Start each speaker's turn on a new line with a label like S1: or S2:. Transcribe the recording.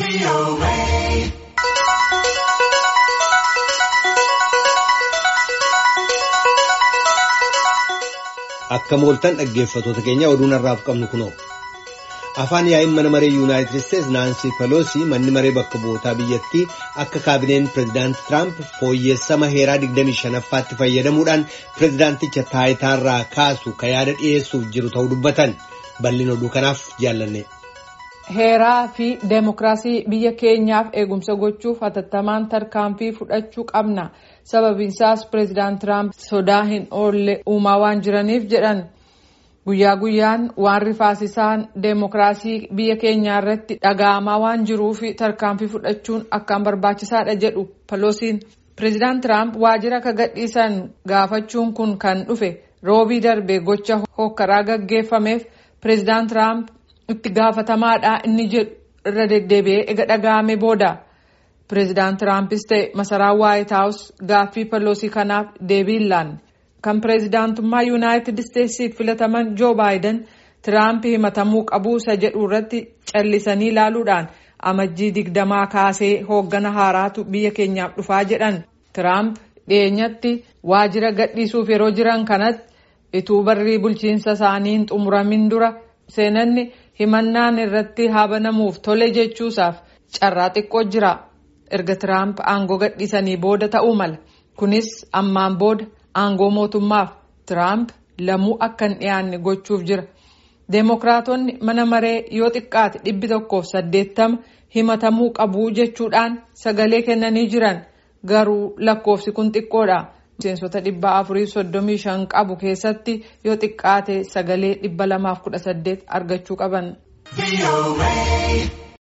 S1: Akka mooltan dhaggeeffatoota keenya oduun har'aaf qabnu kunoo. Afaan yaa'iin mana maree Yuunaayitid Isteetsi Naansii Peloosi manni maree bakka bu'ootaa biyyattii akka kaabineen pireezidaanti Tiraamp fooyyessama heeraa 25ffaatti fayyadamuudhaan pireezidaanticha taayitaarraa kaasu ka yaada dhiyeessuuf jiru ta'uu dubbatan bal'ina oduu kanaaf jaallanne.
S2: Heeraa fi deemokiraasii biyya keenyaaf eegumsa gochuuf hatattamaan tarkaanfii fudhachuu qabna. Sababiinsaas pireezidaanti Tiraamp sodaa hin oolle uumaa waan jiraniif jedhan. Guyyaa guyyaan waan rifaasisaan deemokiraasii biyya keenyaa irratti dhaga'amaa waan jiruuf tarkaanfii fudhachuun akkaan barbaachisaadha jedhu Peloosiin. Pireezidaanti Tiraamp waajjira akka gadhiisan gaafachuun kun kan dhufe roobii darbe gocha hokkaraa gaggeeffameef pireezidaanti Tiraamp itti gaafatamaadha inni jedhu irra deddeebi'ee ega dhaga'ame booda. Pireezidaanti Tiraampis ta'e masaraan Waayit Haawus gaaffii Peloosii kanaaf deebii hin laanne. Kan pireezidaantummaa Yuunaayitid Isteetsiif filataman Joo Baayiden Tiraamp himatamuu qabuu isa jedhu irratti callisanii ilaaluudhaan amajjii digdamaa kaasee hooggana haaraatu biyya keenyaaf dhufaa jedhan. Tiraamp dhiyeenyatti waajjira gadhiisuuf yeroo jiran kanatti ituu barrii bulchiinsa isaanii hin xumuramin dura seenanni himannaan irratti haabanamuuf tole jechuusaaf carraa xiqqoo jira. Erga Tiraamp aangoo gadhiisanii booda ta'uu mala. Kunis ammaan booda aangoo mootummaaf Tiraamp lamuu akka hin dhiyaanne gochuuf jira. Deemokiraatonni mana maree yoo xiqqaate dhibbi tokkoof saddeettama himatamuu qabu jechuudhaan sagalee kennanii jiran garuu lakkoofsi kun xiqqoodha. Miseensota dhibba afurii soddomii shan qabu keessatti yoo xiqqaate sagalee dhibba lamaaf kudha saddeet argachuu qaban.